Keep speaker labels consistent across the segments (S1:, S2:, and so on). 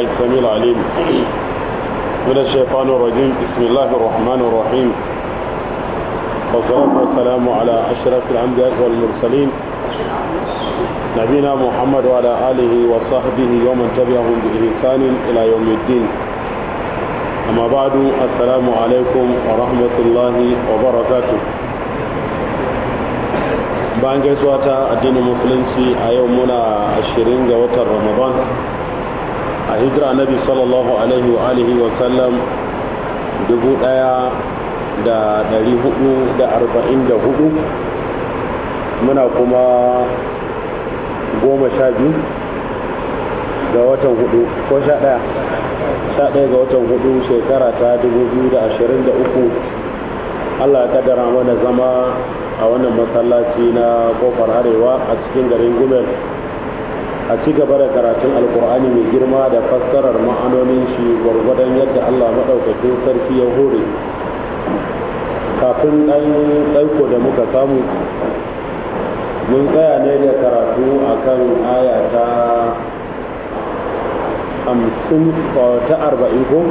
S1: السميع العليم من الشيطان الرجيم بسم الله الرحمن الرحيم والصلاة والسلام على أشرف الأنبياء والمرسلين نبينا محمد وعلى آله وصحبه ومن تبعهم بإحسان إلى يوم الدين أما بعد السلام عليكم ورحمة الله وبركاته bayan gaisuwa ta addinin musulunci a yau muna ashirin ga watan ramadan a hijira nabi sallallahu alaihi wa alihi wa sallam dubu daya da dari hudu da arba'in da hudu muna kuma goma sha biyu ga watan hudu ko sha daya sha daya ga watan hudu shekara ta dubu biyu da ashirin da uku allah ya kaddara mana zama a wannan masallaci na kofar arewa a cikin garin gumel a ci gaba da karatun alkur'ani mai girma da fassarar ma'anonin shi gwargwadon yadda allah maɗaukakin sarki ya hore kafin ɗan tsaiko da muka samu mun tsaya ne da karatu a kan aya ta hamsin ta arba'in ko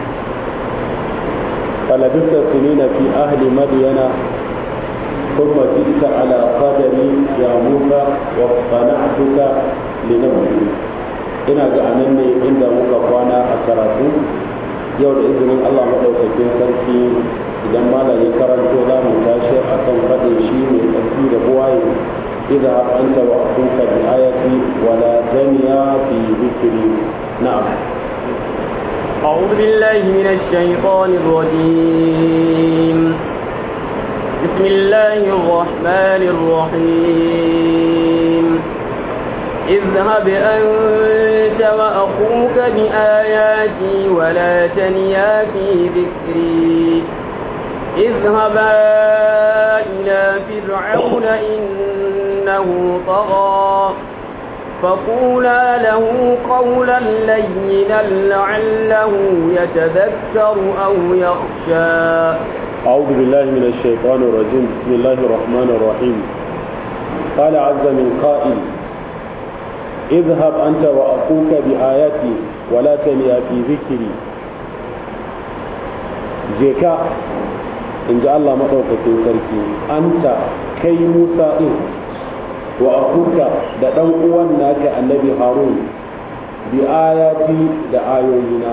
S1: falabista sinina fi ahli madiyana ثم جئت على قدري يا موسى واصطنعتك لنفسي ina ga anan ne inda muka kwana a karatu yau da izinin Allah maɗaukakin sarki idan malam ya karanto za mu tashi a kan faɗin shi mai tsarki da buwaye idza anta wa akuka bi ayati wa la taniya fi dhikri na'am
S2: أعوذ بالله من الشيطان الرجيم بسم الله الرحمن الرحيم اذهب أنت وأخوك بآياتي ولا تنيا في ذكري اذهبا إلى فرعون إنه طغى فقولا له قولا لينا لعله يتذكر أو يخشى
S1: أعوذ بالله من الشيطان الرجيم بسم الله الرحمن الرحيم قال عز من قائل اذهب أنت وأخوك بآياتي ولا تنيا في ذكري جيكا إن جاء الله مطوك في سركي أنت كي موسى إن وأخوك دا دنقوان ناك النبي هارون بآياتي دا آيوينا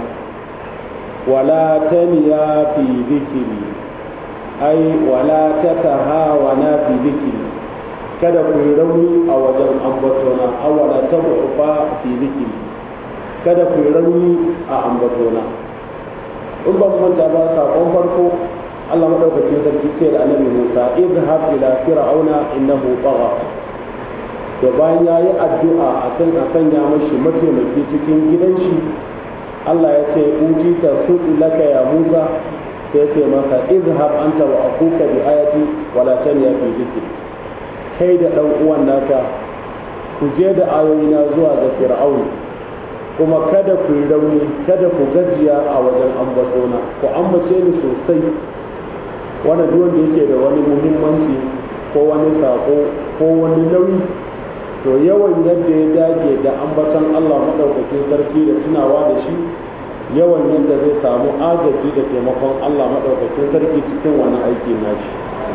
S1: ولا تنيا في ذكري ai wala ta tahawana fi zikiri kada ku yi rauni a wajen ambatona awala ta ba fi zikiri kada ku yi rauni a ambatona in ba manta ba sakon farko Allah madaukakin sarki ce da annabi Musa idhhab ila fir'auna innahu tagha to bayan yayi addu'a akan a sanya mashi mataimaki cikin gidan shi Allah ya ce utita su'u laka ya Musa sai ce masa izhab anta wa akuka bi ayati wala taniya fi dhikri kai da dan uwan naka ku je da ayoyina zuwa ga fir'aun kuma kada ku yi rauni kada ku gajiya a wajen ambatona ku ambace ni sosai wannan duk wanda yake da wani muhimmanci ko wani sako ko wani nauyi to yawan yadda ya dage da ambatan Allah madaukakin sarki da tunawa da shi yawan yadda zai samu agaji da taimakon Allah maɗaukakin sarki cikin wani aiki nashi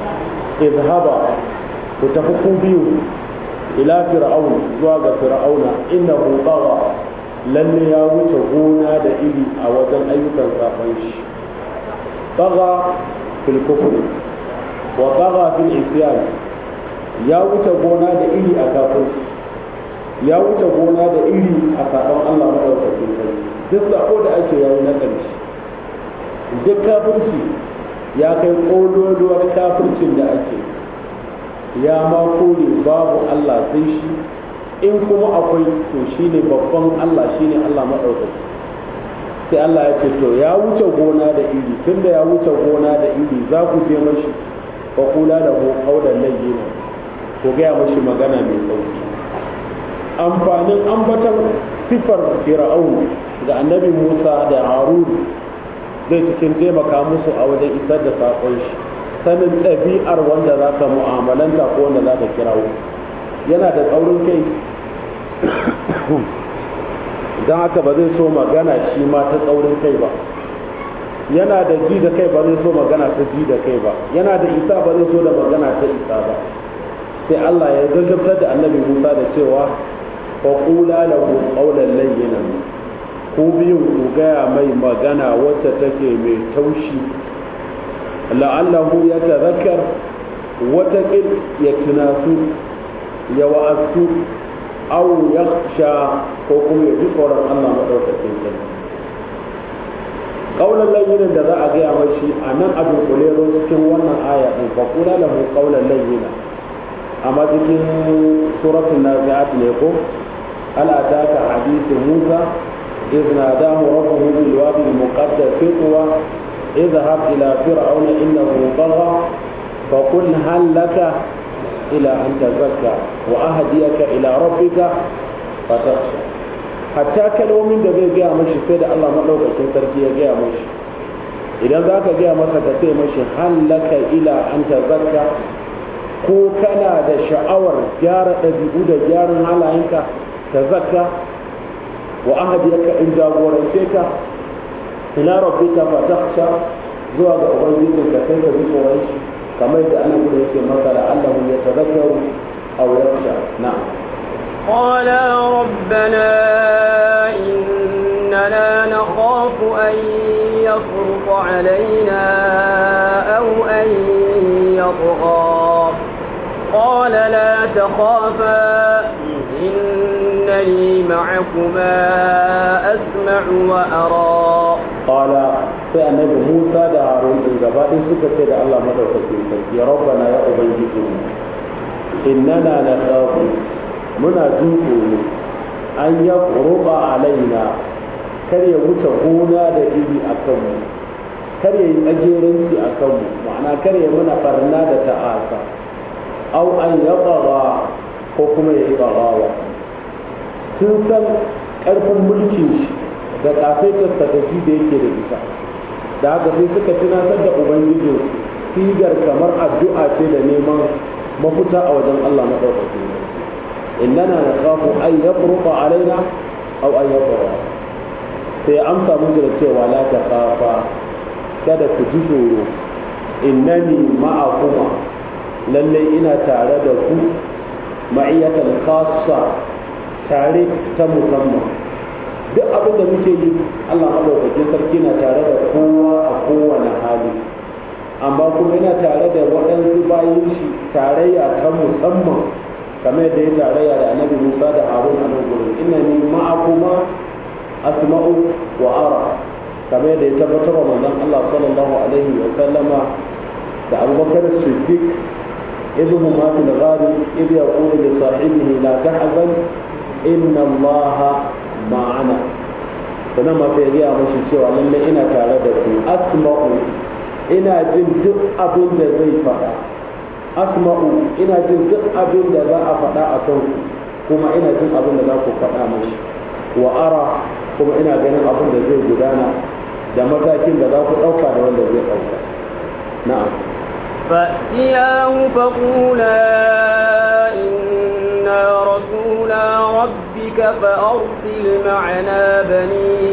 S1: izhaba ku tafi ku biyu ila fir'aun zuwa ga fir'auna innahu tagha lalle ya wuce gona da iri a wajen ayyukan safan shi tagha fil kufr wa tagha fil isyan ya wuce gona da iri a kafirci ya wuce gona da iri a sabon Allah maɗaukakin sarki duk sako da ake yayi na ƙarshe duk kafirci ya kai ƙololuwar kafircin da ake ya ma kore babu Allah sai shi in kuma akwai to shine babban Allah shine Allah maɗaukaki sai Allah ya ce to ya wuce gona da iri tunda ya wuce gona da iri za ku je mashi fa kula da mu kaulan layyina ko gaya mashi magana mai sauki amfanin ambatan sifar fir'aun ga annabi Musa da Harun zai cikin taimaka musu a wajen isar da saƙon shi sanin ɗabi'ar wanda za ka mu'amalanta ko wanda za ka kirawo yana da tsaurin kai don haka ba zai so magana shi ma ta tsaurin kai ba yana da ji da kai ba zai so magana ta ji da kai ba yana da isa ba zai so da magana ta isa ba sai Allah ya gaggabtar da annabi Musa da cewa fa qula lahu qawlan layyinan ku biyun ku gaya mai magana wacce take mai taushi la'allahu ya tazakkar wata ya tunasu ya wa'asu aw yakhsha ko kuma ya ji tsoron Allah madaukakin sarki qawlan layyinan da za a gaya mai shi a nan abin kulero cikin wannan aya din fa qula lahu qawlan layyinan amma cikin suratul nazi'at ne ko hal ataka hadithu Musa إذ ناداه ربه بالوادي المقدس طوى اذهب إلى فرعون إنه طغى فقل هل لك إلى أن تزكى وأهديك إلى ربك فتخشى حتى kalmomin da zai gaya mashi sai da Allah maɗaukakin sarki ya gaya mashi idan za ka gaya masa ka ce mashi hallaka ila an tazakka ko kana da sha'awar gyara ɗabi'u da gyaran halayenka ta zakka wa ahadiyaka in jagorance ka ila rabbika fa takhsha zuwa ga ubangijin ka sai ka ji tsoron shi kamar da ana gudu yake maka da Allah ya tazakkaru aw yakhsha na'am
S2: قال ربنا إننا نخاف أن يفرط علينا أو أن يطغى قال لا تخافا إنني معكما أسمع وأرى
S1: قال sai annabi Musa da Harun din gaba ɗin suka ce da Allah madaukakin sarki ya rabbana ya ubangiji mu innana nakhafu muna jin tsoro an ya ruba alaina kar ya wuce gona da iri a kanmu kar ya yi tsageranci a kanmu ma'ana kar ya muna barna da ta'asa au an ya ko kuma ya yi barawa sun san ƙarfin mulkin shi da ƙasaitarsa da shi da yake da ita da haka sai suka tunatar da ubangijin sigar kamar addu'a ce da neman mafuta a wajen Allah maɗaukakin innana na kafu an ya alaina au an ya sai amsa musu da cewa la ta kafa kada ku ji tsoro innani ma'akuma lallai ina tare da ku ma'iyyatan khassa tare ta musamman duk abin da muke yi Allah madaukakin sarki na tare da kowa a kowane hali amma kuma yana tare da waɗansu bayan shi tarayya ta musamman kamar yadda ya tarayya da annabi Musa da Harun a nan gurin ina ni ma'akuma asma'u wa ara kamar yadda ya tabbatar wa manzon Allah sallallahu alaihi wa sallama da Abubakar Siddiq إذ هما في الغار إذ يقول لصاحبه لا تحزن إن الله معنا sannan ma sai gaya mashi cewa lalle ina tare da ku asma'u ina jin duk abin da zai faɗa asma'u ina jin duk abin da za a faɗa a kan ku kuma ina jin abin da za ku faɗa mashi wa ara kuma ina ganin abin da zai gudana da matakin da za ku ɗauka da wanda zai ɗauka na'am
S2: فأتياه فقولا إنا رسولا ربك فأرسل معنا بني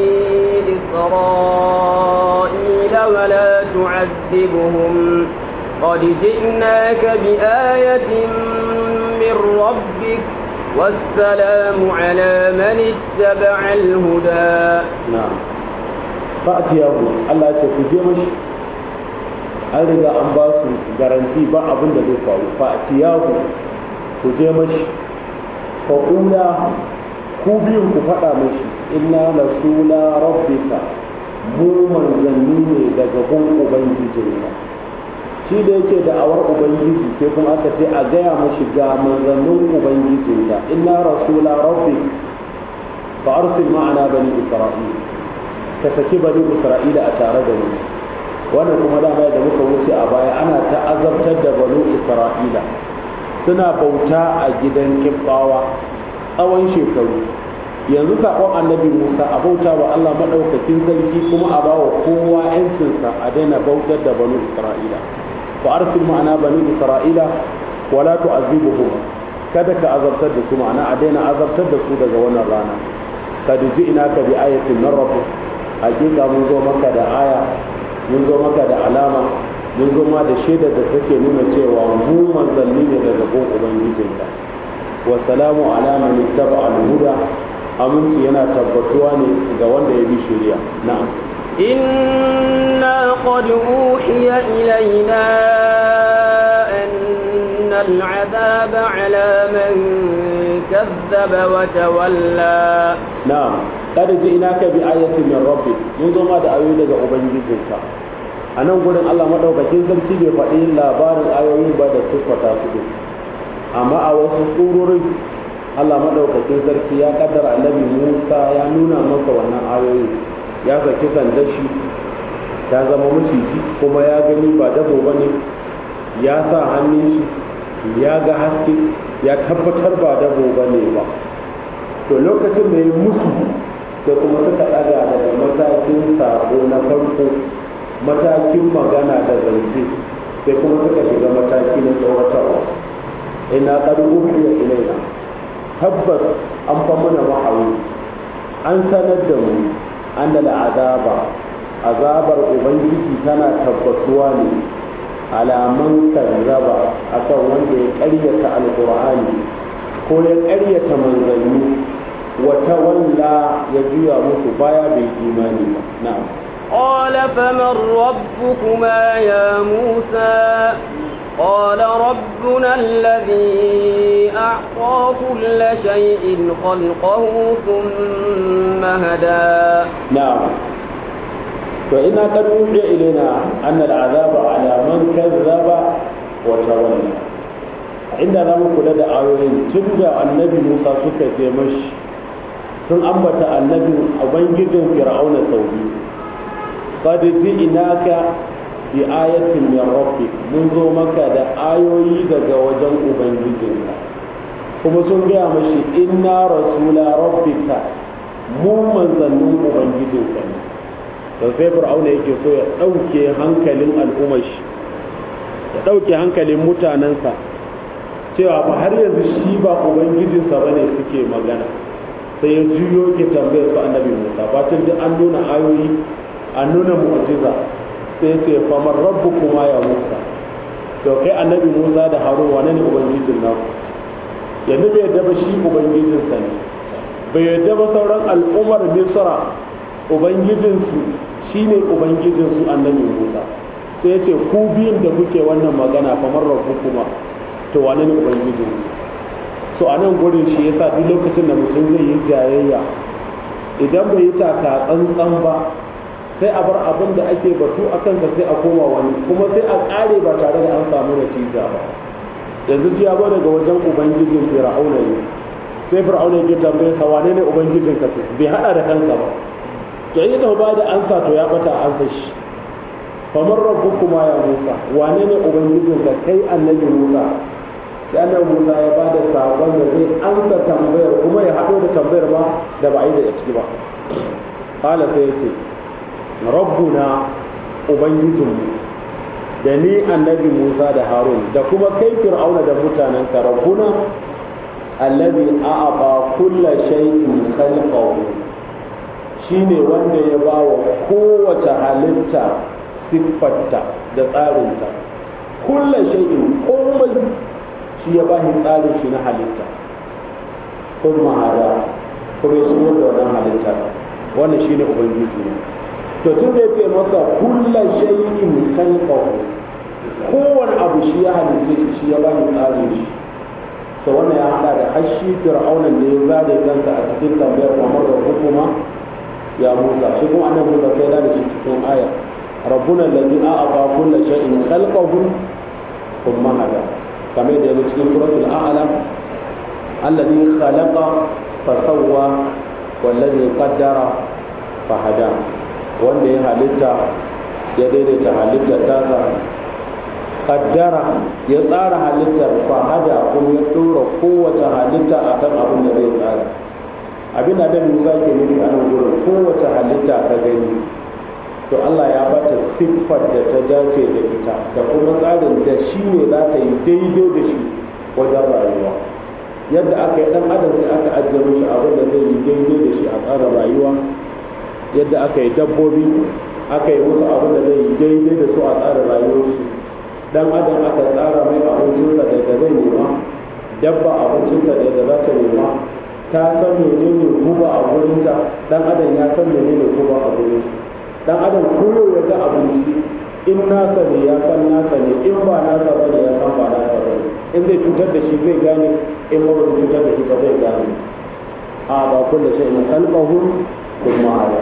S2: إسرائيل ولا تعذبهم قد جئناك بآية من ربك والسلام على من اتبع الهدى
S1: نعم فأتياه الله يتفجمش an riga an ba su garanti ba abin da zai faru fa tiyahu ku je mashi fa kula ku biyun ku faɗa mashi inna rasula rabbika mu manzanni ne daga gun ubangijinka shi da yake da awar ubangiji sai kuma aka ce a gaya mashi ga manzannin ubangijinka inna rasula rabbik fa arsil ma'ana bani isra'ila ka saki bani isra'ila a tare da mu wannan kuma dama da muka wuce a baya ana ta azabtar da banu isra'ila suna bauta a gidan kibbawa tsawon shekaru yanzu saƙon annabi musa a bauta wa allah maɗaukakin sarki kuma a bawa kowa yancinsa a daina bautar da banu isra'ila fa arsil ma'ana banu isra'ila wala tu'azibuhum kada ka azabtar da su ma'ana a daina azabtar da su daga wannan rana kad ji'naka bi ayatin min rabbik hakika mun zo maka da aya mun zo maka da alama mun zo ma da shaidar da take nuna cewa mu manzanni ne daga gon ubangijinka wa salamu ala man ittaba al-huda aminci yana tabbatuwa ne ga wanda ya bi shari'a na'am
S2: إنا قد أوحي إلينا أن العذاب على من كذب وتولى
S1: na'am kada ji ina ka bi ayatin min rabbi mun zo ma da ayoyi daga ubangijinka a nan gurin Allah madaukakin sarki bai faɗi labarin ayoyin ba da siffata su din amma a wasu surorin Allah madaukakin sarki ya kaddara annabi Musa ya nuna masa wannan ayoyi ya saki sandar shi ta zama maciji kuma ya gani ba dabo bane ya sa hannun shi ya ga haske ya tabbatar ba dabo bane ba to lokacin da ya musu sai kuma suka ɗaga daga matakin sako na farko matakin magana da zance sai kuma suka shiga mataki na tsawatarwa ina qad uhiya ilaina tabbas an fa mana wahayi an sanar da mu an da azaba azabar ubangiji tana tabbatuwa ne alaman kazzaba akan wanda ya ƙaryata alqur'ani ko ya ƙaryata manzanni wata walla ya juya musu baya bai imani ba na'am
S2: قال فمن ربكما يا موسى قال ربنا الذي أعطى كل شيء خلقه ثم هدى
S1: نعم فإنا قد أوحي إلينا أن العذاب على من كذب وتولى inda za mu kula da ayoyin tun da annabi musa suka je mashi sun ambata annabin ubangijin fir'auna sau biyu qad ji'naka bi ayatin min rabbik mun zo maka da ayoyi daga wajen ubangijinka kuma sun gaya mashi inna rasula rabbika mu manzannin ubangijinka ne da sai fir'auna yake so ya ɗauke hankalin al'ummar shi ya ɗauke hankalin mutanensa cewa ba har yanzu shi ba ubangijinsa bane suke magana sai ya juyo ke tambayar su annabi musa bacin duk an nuna ayoyi an nuna mu'jiza sai ya ce famar rabbu kuma ya musa to kai annabi musa da harun wane ne ubangijin naku yanzu bai yadda ba shi ubangijinsa ne bai yadda ba sauran al'ummar misra ubangijinsu shine ubangijinsu annabi musa sai ya ce ku biyun da kuke wannan magana famar rabbu kuma to wane ne ubangijin so a nan gurin shi yasa duk lokacin da mutum zai yi jayayya idan bai yi taka tsantsan ba sai a bar abin da ake batu a kansa sai a koma wani kuma sai a ƙare ba tare da an samu natija ba yanzu ji ba daga wajen ubangijin fir'auna ne sai fir'auna ya tambaye sa wane ne ubangijin ka bai hada da kansa ba to in ya ba da ansa to ya bata ansa shi famar rabbukuma ya musa wane ne ubangijin ka kai annabi musa sai annabi musa ya ba da sabon da zai ansa tambayar kuma ya haɗo da tambayar ba da ba a yi da ciki ba kala sai ya ce rabbuna ubangijinmu da ni annabi musa da harun da kuma kai fir'auna da mutanen ka rabbuna allazi a'aba kulla shay'in khalqahu shine wanda ya ba wa kowace halitta siffarta da tsarinta kulla shay'in komai shi ya bashi tsarin shi na halitta kuma hada kuma ya shigo da wannan halitta wannan shine ubangiji ne to tun da yake masa kulla shay'in khalqahu kowane abu shi ya halitta shi shi ya bashi tsarin shi to wannan ya hada da hashi fir'aunan da ya zade kansa a cikin tambayar kamar da hukuma ya Musa shi kuma annabi Musa sai da shi cikin aya ربنا الذي أعطى كل شيء خلقه ثم هدى كما يدعو في سورة الأعلى الذي خلق فسوى والذي قدر فهدى wanda ya halitta ya daidaita halittar tasa kaddara ya tsara halittar fahada kuma ya dora kowace halitta a kan abin da zai tsara abin da musa ke nufi a nan gurin kowace halitta ta gani to Allah ya bata siffar da ta dace da ita da kuma tsarin da shi ne za ta yi daidai da shi wajen rayuwa yadda aka yi dan adam sai aka ajiye mishi abin da zai yi daidai da shi a tsarin rayuwa yadda aka yi dabbobi aka yi musu abin da zai yi daidai da su a tsarin rayuwarsu dan adam aka tsara mai abincinsa da da zai nema dabba abincinsa da da za ta nema ta san menene guba a gurinta dan adam ya san menene guba a gurin dan adam koyo ya ga abinci in nasa ne ya san nasa ne in ba nasa ba ne ya san ba nasa ba ne in zai cutar da shi zai gane in ba zai cutar da shi ba zai gane a ba kullu shay'in khalqahu thumma hada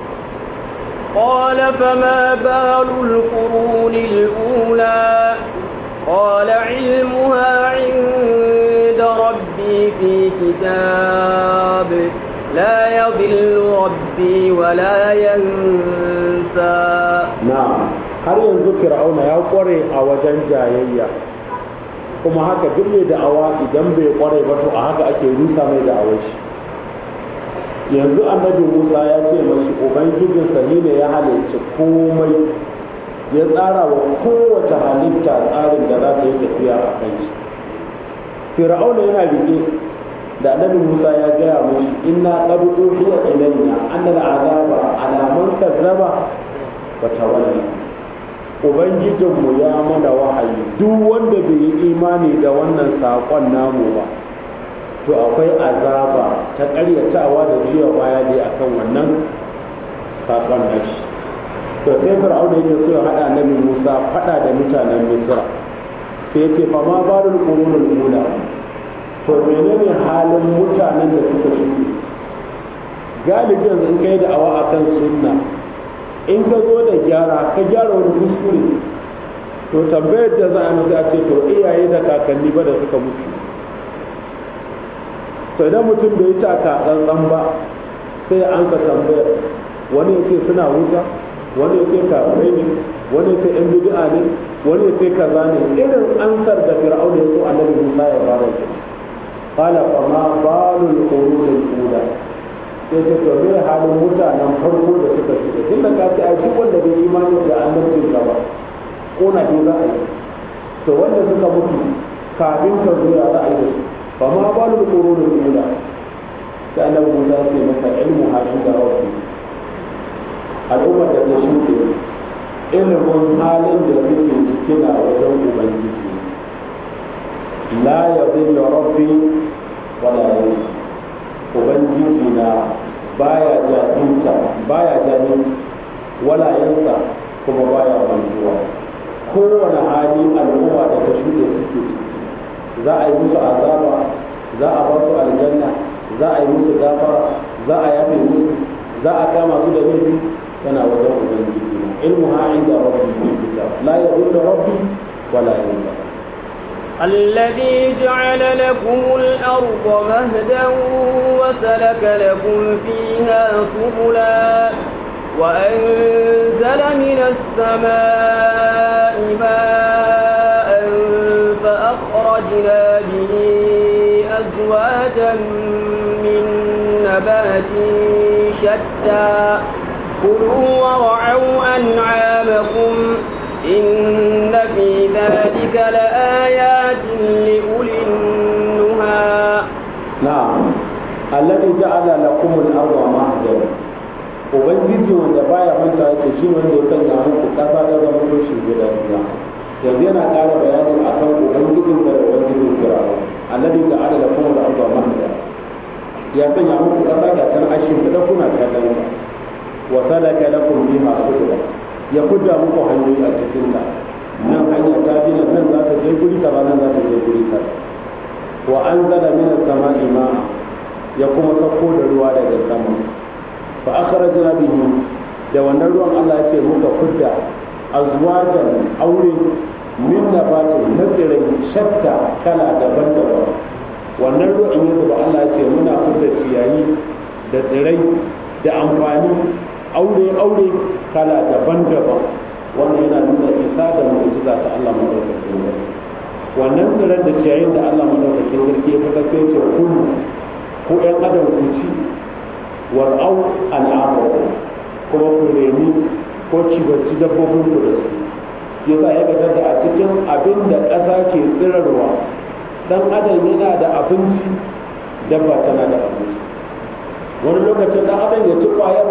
S2: قال فما بال القرون الأولى قال علمها عند ربي في كتاب لا يضل ربي ولا ينسى
S1: na'am har yanzu fir'auna ya kware a wajen jayayya kuma haka duk mai da'awa idan bai kware ba to a haka ake rusa mai da'awar shi yanzu annabi musa ya ce mashi ubangijinsa ne ne ya halicci komai ya tsara wa kowace halitta tsarin da za ta yi tafiya a kan shi fir'auna yana rike da annabi musa ya gaya mashi inna qad uhiya ilayna anna al'azaba ala man kazzaba wa tawalla ubangijinmu ya mana wahayi duk wanda bai yi imani da wannan saƙon namu ba to akwai azaba ta ƙaryatawa da jiya baya dai akan wannan saƙon nashi to sai fir'auna yake so ya haɗa annabi musa faɗa da mutanen misra sai ya ce fa ma barul qurunul ula to menene halin mutanen da suka shuɗe galibin in kai da awa akan sunna in ka zo da gyara ka gyara wani kuskure to tambayar da za a masa a ce to iyaye da kakanni ba da suka mutu to idan mutum bai taka tsantsan ba sai an ka tambayar wani ya ce suna wuta wani ya ce kafirai ne wani ya ce yan bid'a ne wani ya ce kaza ne irin ansar da fir'auna ya so annabi Musa ya fara shi qala fa ma balul qurunil ula sai ce to me halin mutanen farko da suka shiga tun da ka ce ai duk wanda bai imani da annabcin ka ba kona ne za a yi to wanda suka mutu kafin ka zo ya za a yi da su fa ma balul qurunil ula sai annabi Musa ya ce masa ilmu halin da rabbi al'ummar da ta shuɗe ilimin halin da suke ciki na wajen ubangiji la ya zilla rabbi wala ya ubangiji na baya jahilta baya jahil wala yansa kuma baya mantuwa kowane hali al'umma da ta shuɗe suke ciki za a yi musu azaba za a ba su aljanna za a yi musu gafara za a yafe musu za a kama su da laifi tana wajen ubangiji na ilmuha inda rabbi fi kitab la yadullu rabbi wala yansa
S2: الذي جعل لكم الأرض مهدا وسلك لكم فيها سبلا وأنزل من السماء ماء فأخرجنا به أزواجا من نبات شتى كلوا ورعوا أنعامكم إن في ذلك لآيات لأولي النهى
S1: نعم الذي جعل لكم الأرض مهدا ubangiji wanda baya manta yake shi wanda ya sanya muku kasa da zama to shi guda duniya yanzu yana ƙara bayani akan ubangijin da ubangijin firawa alladhi ja'ala lakum al-ardha mahda ya sanya muku kasa da kan ashin da kuna kallon ta wa salaka lakum biha subula ya kudda muku hanyoyi a cikin ta nan hanya ta bi nan za ta je guri kaza nan za ta je guri kaza wa anzala min as-sama'i ma'a ya kuma sauko da ruwa daga sama fa akhrajna bihi da wannan ruwan Allah ya ce muka kudda azwajan aure min nabatin na tsirai shatta kala daban-daban wannan ruwan in yanzu ba Allah ya ce muna kudda ciyayi da tsirai da amfani aure-aure kala daban-daban wannan yana nuna isa da mu'jiza ta Allah madaukakin sarki wannan tsirar da ciyayin da Allah madaukakin sarki ya fitar sai ce kullu ko ƴan adam ku ci war'au al'amaru kuma ku reni ko cibarci dabbobin ku da su yasa ya gadar da a cikin abin da ƙasa ke tsirarwa dan adam yana da abinci dabba tana da abinci wani lokacin dan adam ya ci kwayar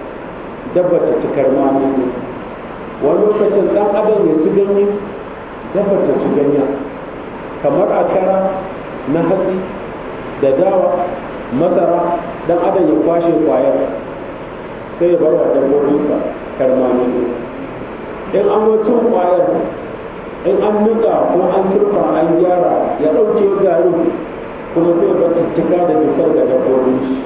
S1: dabba ta ci karmami wani lokacin dan adam ya ci ganye dabba ta ci ganye kamar a kara na hatsi da dawa masara dan adam ya kwashe kwayar sai ya bar wa dabbobinsa karmami in an cin kwayar in an nika ko an turfa an gyara ya ɗauke garin kuma sai ba cika da fitar da dabbobin shi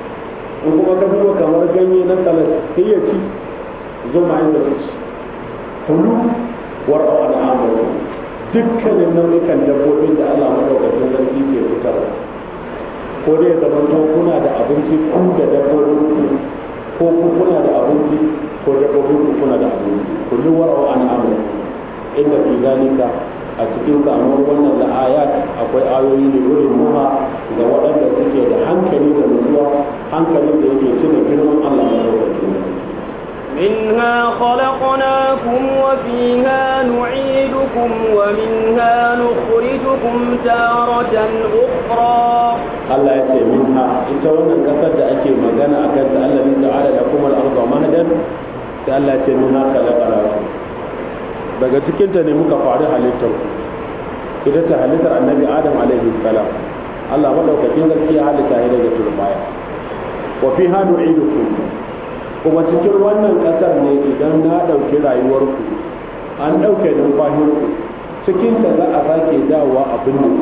S1: in kuma ka duba kamar ganye na salat sai ya ci zuma inda su ci kulu war'a da amuru dukkanin nau'ikan dabbobin da Allah madaukakin sarki ke fitarwa ko dai zama to kuna da abinci ku da dabbobin ku ko ku kuna da abinci ko dabbobin ku kuna da abinci kullu war'a an amuru inda fi zalika a cikin samuwar wannan da ayat akwai ayoyi da wurin muha ga waɗanda suke da hankali da nutsuwa hankalin da yake cire girman Allah madaukakin
S2: منها خلقناكم وفيها نعيدكم ومنها نخرجكم تارة أخرى
S1: Allah ya ce minha ita wannan kasar da ake magana a kanta Allah ne ta'ala da kuma al'arba mahadan sai Allah ya ce minha khalaqnakum daga cikinta ne muka faru halittar ita ta halittar annabi adam alaihi salam Allah madaukakin sarki ya halitta ya daga turbaya wa fi hanu idukum kuma cikin wannan kasar ne idan na ɗauki rayuwarku an ɗauke numfashinku cikin ta za a sake dawowa abin da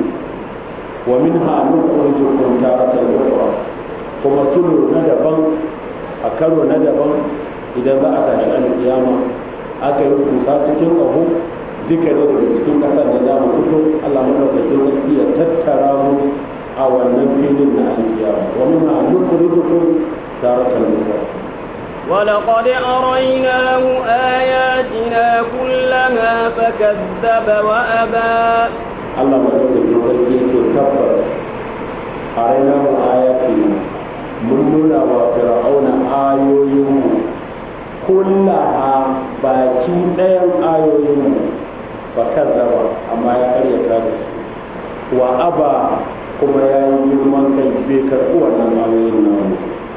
S1: wa min ha nukhrijukum taratan ukhra kuma tulu na daban a karo na daban idan za a tashi alƙiyama aka yi kusa cikin ƙaho duka ne daga cikin ƙasar da za mu fito Allah madaukakin sarki ya tattara mu a wannan filin na alkiyama wa min ha nukhrijukum taratan ukhra
S2: ولقد أريناه آياتنا كلها فكذب وأبى
S1: Allah madaukakin sarki ya ce tabbas a raina mu ayati mun nuna wa fir'auna ayoyinmu kullaha baki ɗayan ayoyinmu fa kazzaba amma ya karyata da su wa aba kuma ya yi girman kai bai karɓi wannan ayoyin namu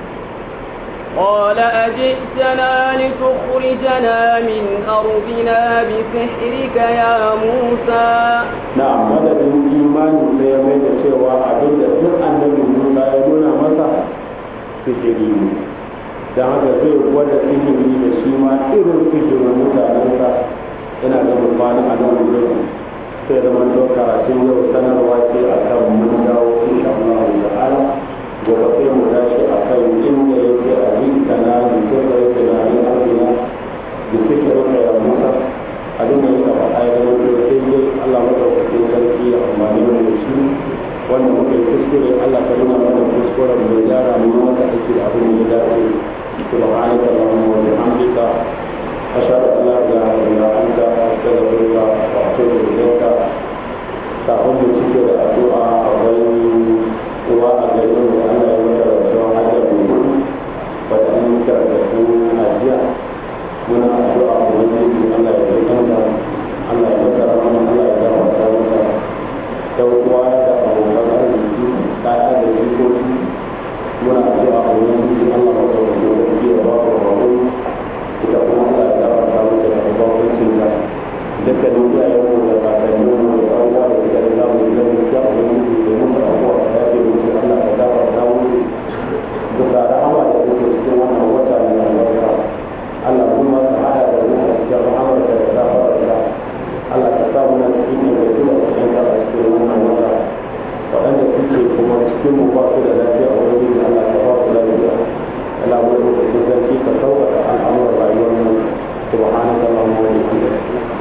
S2: قال أجئتنا لتخرجنا من أرضنا بسحرك يا موسى
S1: na madadin imani sai ya mai da cewa abin da duk annabi Musa ya nuna masa sihiri ne don haka zai gwada sihiri da shi ma irin sihirin mutanensa yana da rufani a nan wurin sai da man karatun yau sanarwa ce a kan mun dawo insha Allah ta'ala gobe sai mu tashi a kan inda yake a rikta na jikin da yake na yin arzina da sihirin ya Musa abin da muka faɗa ya zama da daidai Allah madaukakin sarki ya amfani da da shi wanda muka yi kuskure Allah ka nuna mana kuskuren da ya gyara mu maka aiki da abin da ya dace subhanaka allahumma wa bihamdika ashhadu an la ilaha illa anta astaghfiruka wa atubu ilayka kafin mu cike da addu'a akwai uwa a garin da Allah ya mata rasuwa hajjar mu wata an yi karatu a jiya muna addu'a ubangiji Allah ya kanta Allah ya mata rahama Allah ya gafarta mata da uwa da abokan arziki kaya da jikoki muna addu'a ubangiji Allah ya kawo da sarki ya ba ku rabu ita kuma Allah ya gafarta mata da bakwacin ta dukkanin iyayen mu da kakannin mu da ɗan uwa da suka riga mu gidan gaskiya ubangiji da musu abuwa da ya ce musu Allah ya gafarta musu bisa rahama da suke cikin wannan wata mai albarka Allah kuma ka hada da mu a cikin rahamar da ta fara da Allah ka sa mu nan cikin da kuma cikin da a cikin wannan wata waɗanda suke kuma cikin mu ba su da lafiya a wurin da Allah ka ba su lafiya Allah mu da cikin sarki ka sauƙaƙa al'amuran rayuwar mu subhanaka allahumma wa bihamdika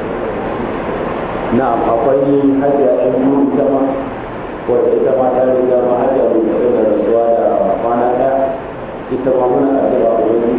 S1: na'am akwai hajiya ɗan biyu ita ma wacce ita ma ta riga ma hajiya mai da rasuwa da kwana ɗaya ita ma muna addu'a ubangiji